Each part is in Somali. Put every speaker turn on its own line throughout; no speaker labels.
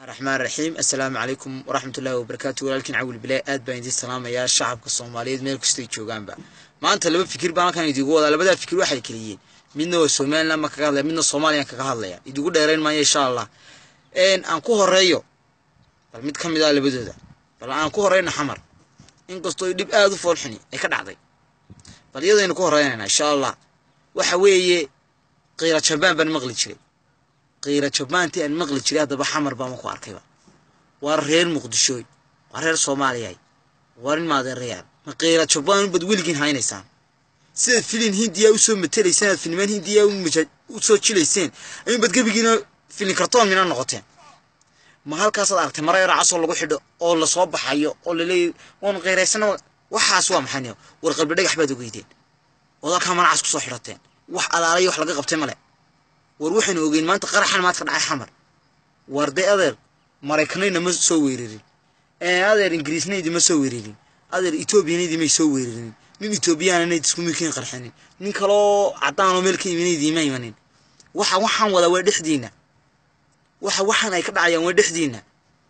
raxmaan raxiim assalaamu calaykum waraxmatullaahi wabarakaatu walaalkiin cawil bilaa aad baan idiin salaamayaa shacabka soomaaliyeed meel kastay joogaanba maanta laba fikir baan halkan idigu wadaa labadaa fikir waxay keliyiin midna waa somaliland ma kaga hadlaya midna soomaaliyan kaga hadlaya idigu dheerayn maayo insha allah aan ku horeeyo bal mid ka mid ah labadooda bal aan ku horeyna xamar inkastoo dhib aada u foolxuni ay ka dhacday bal iyadaynu ku horeynayna insha allah waxa weeye qiira jabaan baan maqli jiray qiira jabaantii aan maqli jiray haddaba xamar baan ku arkayba waa reer muqdishooy waa reer soomaaliyay waa nin maadeerayaan ma qiira jabaan bad weligiin haynaysaan sidaad filin hindiya usoo matelayseen aad filmaan hindiya usoo jilayseen ayuun bad gebigiina filin kartoon mina noqoteen ma halkaasaad aragtay mara yaro casoo lagu xidho oo lasoo baxayo oo laleeyahy waanu qiiraysana waxaas waa maxay war qalbi dhagax baad ogeydeen ood halkaa manacas kusoo xidhateen wax alaalay wax laga qabtay male war waxaynu ogeyn maanta qaraxan maad ka dhacay xamar war dee adeer maraykanayna ma soo weerarin adeer ingiriisnaydi ma soo weerarin adeer etoobiyanaydi may soo weerarin nin etoobiyaananayd iskumikiin qarxanin nin kaloo caddaanoo meel ka imanaydi ma imanin waxa waxaan wadaa waa dhexdiina waxa waxaan ay ka dhacayaan waa dhexdiina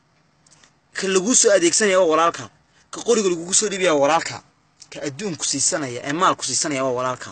ka laguu soo adeegsanaya waa walaalka ka qoriga lagugu soo dhibaya waa walaalka ka adduunku siisanaya ee maalku siisanaya waa walaalka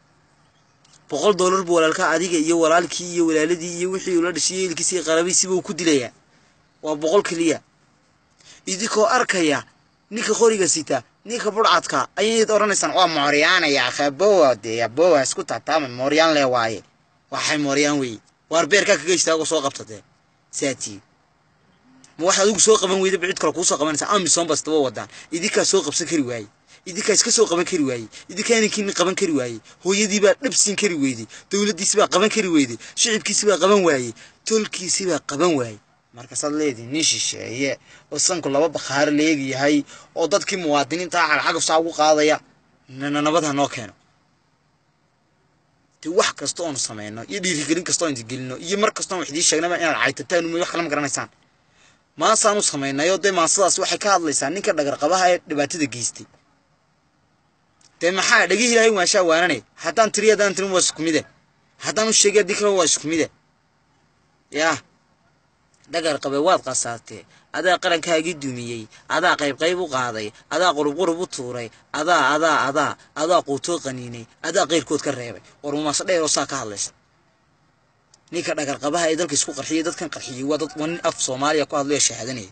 boqol dollar buu walaalkaa adiga iyo walaalkii iyo walaaladii iyo wixii ula dhashiyo eelkiisi iyo qarabiisiba uu ku dilayaa waa boqol keliya idinkoo arkaya ninka qoriga sita ninka budhcadka ayayd odhanaysaan waa mooryaanaya akhabowa dee abowa isku taataama mooryaan lee waaye waxay mooryaan weeye waar beerkaa kaga istaago soo qabta dee saatii ma waxaad adigu soo qaban weyda ba cid kale kuusoo qabanaysaa amisom bastaba wadaan idinkaa soo qabsan kari waaye idinkaa iska soo qaban kari waayey idinkaa inankiini qaban kari waayey hooyadiibaa dhabsiin kari weyday dowladdiisibaa qaban kari weyday shicibkiisibaa qaban waayey tolkiisibaa qaban waayey markaasaad leedihi nin shisheeye oo sanku laba bakhaaro leegyahay oo dadkii muwaadiniinta cagcagaf saa ugu qaadaya nana nabad ha noo keeno de wax kasta oonu sameyno iyo dhiirigelin kasta oon gelino iyo mar kastoon wax idii sheegnaba inaad caytataan uma wax kala ma garanaysaan maasaanu samaynayo dee maasadaas waxay ka hadlaysaa ninka dhagarqabaha ee dhibaatada geystay dee maxaa dhegihii ilaahay waashaa waanane haddaan tiri haddaan tirin waa isku mide haddaan u sheegay haddii kale waa isku mide yaa dhagar qabe waad qasaatee adaa qarankaagii dumiyey adaa qayb qayb u qaaday adaa qurub qurub u tuuray adaa adaa adaa adaa quutoo qaniinay adaa qayrkood ka reebay war mumaaso dheer oo saa ka hadlaysa ninka dhagar qabaha ee dalka isku qarxiyay dadkan qarxiyey waa dad waa nin af soomaaliya ku hadlayo shahaadanaya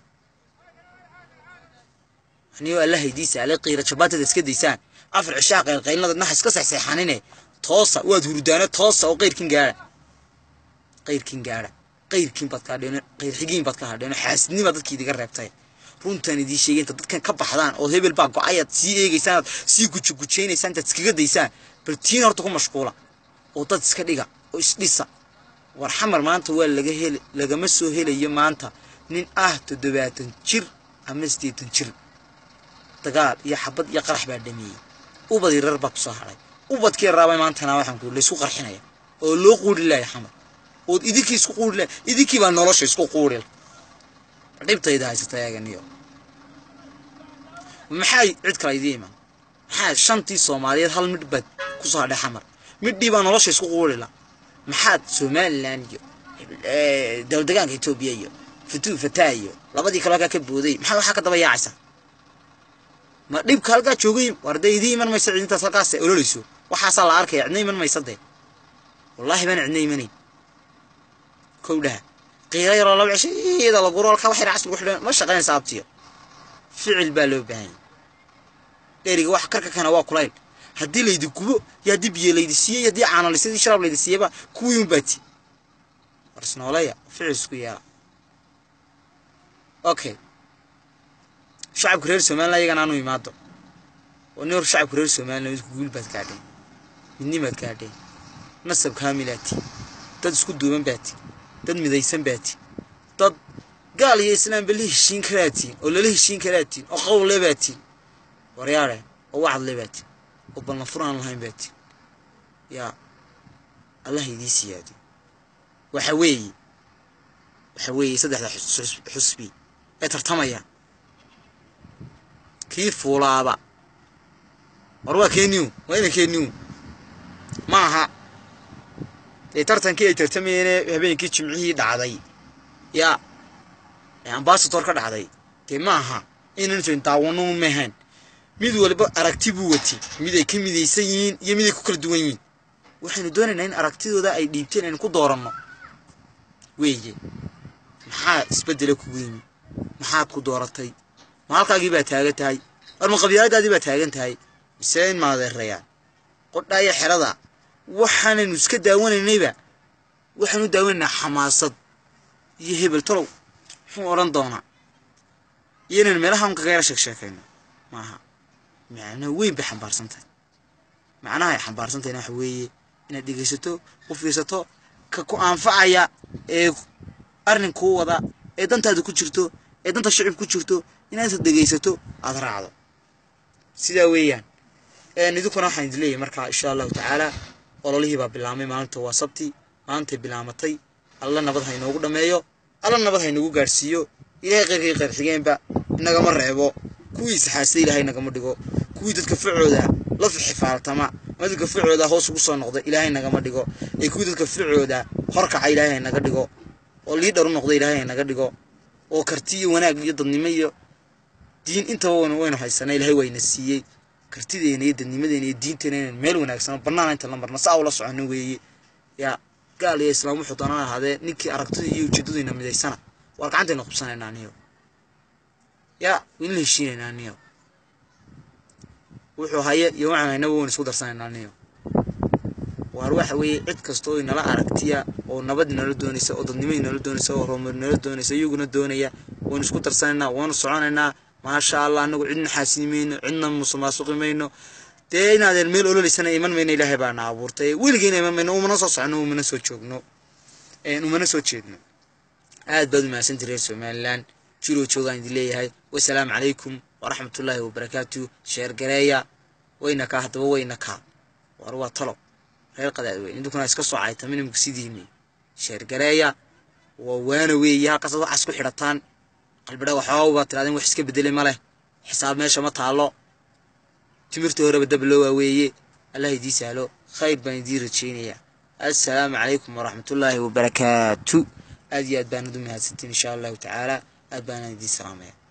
anigoo alla haydiisa ale qiira jabaatada iska daysaan afar cishaa qaylqaylnada naxa iska sexseexanine toosa waad hurdaano toosa oo qayrkin gaadha qayrkin gaadha qayrkiin baad ka hadheeno qayrxigiin baad ka hadheeno xaasidnima dadkii idiga reebtay runtaan idiin sheegay inta dadkan ka baxdaan oo hebel baa go-ayaad sii eegaysaan aad sii gujugujaynaysaa intaad iskaga daysaan bal tiin horta ku mashquula oo dad iska dhiga oo isdhisa war xamar maanta waa laga hel lagama soo helayo maanta nin ah toddobaatan jir ama siddeetan jir dagaal iyo xabad iyo qarax baa dhameeyey ubad yarar baa kusoo hadhay ubadkii raabay maantana waxaan ku laysku qarxinaya oo loo quuri laaya xamar ood idinkii isku quuri laaya idinkii baa nolosha isku quuri dhibtayda haysata eeganiyo maxay cid kale idii iman maxaa shantii soomaaliyeed hal midh baad kusoo hadhay xamar midhii baa nolosha isku quuri la maxaad somalilan iyo dowldegaanka etoobiya iyo fatuu fataa iyo labadii kale halkaa ka booday maxaad waxaa ka daba yaacaysaa ma dhibka halkaa joogay war dee idii iman maysa cidintaas halkaas ololayso waxaasaa la arkaya cidna iman maysa dee wallaahi baan cidna imanayn kow dhaha qiira yaroo laba cisho iyada la guro halkaa waxay racas lagu xidhan ma shaqaynaysa abtiyo ficil baa loo baahan yahay dheriga wax karka kana waa kulayl haddii laydi gubo iyo haddii biyo laydi siiyey iyo haddii caanalisadii sharaab laydi siiyeyba kuwii un baati war isnooleya ficil isku yeela okay shacabka reer somalilan iyagana aanu imaado oo nin hor shacabka reer somalilan midku guul baad gaadheen midnimaad gaadheen nasab kaamilaati dad isku duuban baati dad midaysan baati dad gaal iyo islaamba la heshiin karaatiin oo lala heshiin karaatiin oo qowle baatiin waryaare oo wacadle baatiin oo ballan furaan lahayn baatiin yaa allah idii siyaadi waxa weeye waxa weeye saddexda xusbi ee tartamaya kii fuulaaba war waa keeniyu waa ina keeniyu ma aha dee tartankii ay tartamayeen habeenkii jimcihii dhacday yaa ee ambasador ka dhacday dee ma aha inaynu daawano un maahayn mid waliba aragti buu watay mid ay ka midaysan yihiin iyo mid ay ku kala duwan yihiin waxaynu doonaynaa in aragtidooda ay dhiibteen aynu ku dooranno weeye maxaa isbeddela kugu yimi maxaad ku dooratay ma halkaagii baa taagan tahay war ma qabyaaladaadii baa taagan tahay mise in maadeerayaan qodhaa iyo xerada waxaanaynu iska daawanaynayba waxaanu daawanaynaa xamaasad iyo hebel talow muxuu odhan doonaa iyo inaynu meelaha un kaga yara sheeg sheekayno maaha macno weyn bay xambaarsan tahay macnaha ay xambaarsan tahayna waxa weeye inaad dhegaysato u fiirsato ka ku anfacaya ee arrin kuu wada ee dantaada ku jirto ee danta shicib ku jirto inaad dhegaysato aada raacdo sidaa weeyaan idinkuna waxaan idin leeyahay markaa insha allahu tacaala ololihii baa bilaamay maalinta waa sabti maalintay bilaamatay alla nabad ha inoogu dhammeeyo alla nabad ha inoogu gaadhsiiyo ilaahay qeyrkii qeyr xigeenba inagama reebo kuwii saxaasada ilaahay nagama dhigo kuwii dadka ficooda la xifaaltama ama dadka ficooda hoos ugu soo noqda ilaahay nagama dhigo ee kuwii dadka ficooda horkaca ilaahay naga dhigo oo liidhar u noqda ilaahay naga dhigo oo karti iyo wanaag iyo dadnimo iyo diin intaba waynu haysana ilaahay wayna siiyey kartideena iyo dadnimadeena iyo diinteena inaynu meel wanaagsan bannaan inta la marna saa ula socono weeye yaa gaal iyo islaam wuxuu doonaan ahaadee ninkii aragtida iyo ujeedadayna midaysana waar gacantayna qubsanaynaa niyo yaa wayna la heshiinaynaa niyo wuxuu haye iyo waxaan haynaba waynu isku darsanaynaa niyo waar waxa weeye cid kasta oo inala aragtiya oo nabad inala doonaysa oo dadnimo inala doonaysa oo horumar inala doonaysa iyaguna doonaya waynu isku darsanaynaa waynu soconaynaa maasha allah anagu cidna xaasini mayno cidna musuqmaasuqi mayno dee inaadeen meel ololaysana iman mayno ilaahay baana abuurtay weligeena iman mayno umana soo socono umana soo joogno umana soo jeedno aad baad umahadsantii reer somalilan jiroo joogaan idin leeyahay wasalaamu calaykum waraxmatullaahi wabarakaatu sheergareeya wayna kaa haddaba wayna kaa war waa talo reer qadaad weyn idinkuna iska soo cayta minimka sidiini sheergareeya waa waana weeye halkaasaad waxaas ku xidhataan qalbidha waxooga baad tiraadeen wax iska bedelay ma leh xisaab meesha ma taallo timirta horeba dab loo waaweeye allah idii sahlo khayr baan idiin rajaynayaa assalaamu calaykum waraxmatullaahi wabarakaatu aad iyo aad baanad u mahadsantiin insha allahu tacaala aad baanaan idiin salaamaya